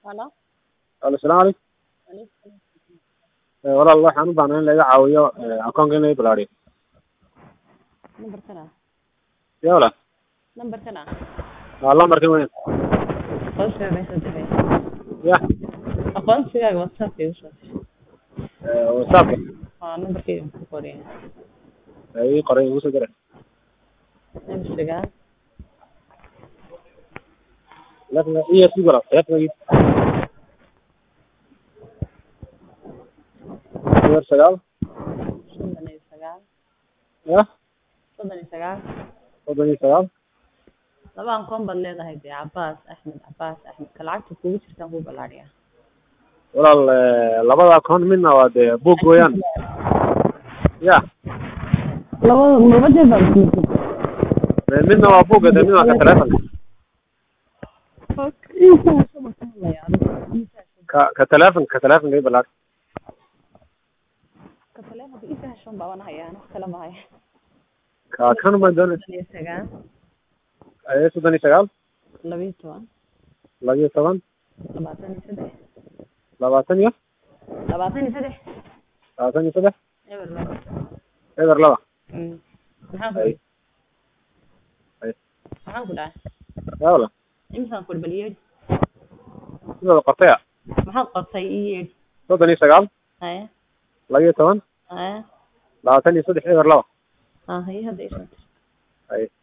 Halo. Alo, salaamu calaykum. Waalaikum Eh, Walaal waxaan u baahnaa in laga caawiyo eh, akoonka in laga balaariyo. Number kana. Yaa walaal. Number kana. Waa lambarkan weyn. Aqoonsiga meesha dibay. Ya. Aqoonsigaaga WhatsApp igu soo dir. Eh, WhatsApp. Waa numberkayga ku qoraya. Eh, ii qoray igu soo diray. Number sagaal. Telefonka iyo sii walaal. Telefonka eber sagaal. Soddon iyo sagaal. Ya. Soddon iyo sagaal. Soddon iyo sagaal. Laba akoon baad leedahay dee Cabaas Axmed Cabaas Axmed ka lacagta kugu jirtaan kuu balaariya. Walaal eh, labada akoon midna waa dee book weeyaan. Ya. Labada labadeed baa isku mid. Eh, midna waa book dee midna waa ka telefonka. Ka ka telefonka ka telefonka ii balaari. Ka taleefanka isa heshan baan hayaa wax kale ma haya. Ka kan ma doonay. Soddon iyo sagaal. Eh, soddon iyo sagaal. Laba iyo toban. Laba iyo toban. Labaatan iyo saddex. Labaatan iyo. Labaatan iyo saddex. Labaatan iyo saddex. Eber laba. Eber laba. Mm. Maxaan ku Ay. Ay. maxaan ku dhahay Yaa walaal. imisaan ku bal yeedhi Sidoo qortay ah. maxaad qortay ii yeedhi soddon iyo sagaal. haya Laba iyo toban. haya Labaatan iyo saddex eber laba. ah haye hadda isoo Ay.